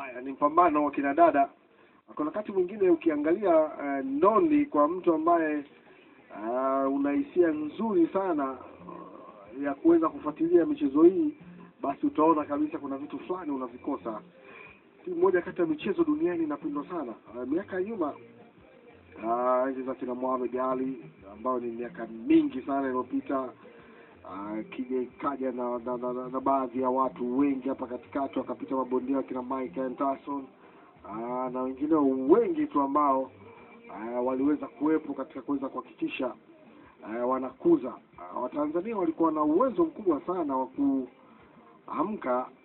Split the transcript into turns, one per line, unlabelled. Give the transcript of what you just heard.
haya ni mpambano wa kina dada. Kuna wakati mwingine ukiangalia uh, ndondi kwa mtu ambaye uh, una hisia nzuri sana uh, ya kuweza kufuatilia michezo hii, basi utaona kabisa kuna vitu fulani unavikosa. Si moja kati ya michezo duniani inapendwa sana. Uh, miaka ya nyuma uh, enzi za kina Muhammad Ali ambayo ni miaka mingi sana iliyopita Uh, kija ikaja na, na, na, na, na baadhi ya watu wengi hapa katikati wakapita mabondia wakina Mike Tyson uh, na wengine wengi tu ambao uh, waliweza kuwepo katika kuweza kuhakikisha uh, wanakuza uh, Watanzania walikuwa na uwezo mkubwa sana wa kuamka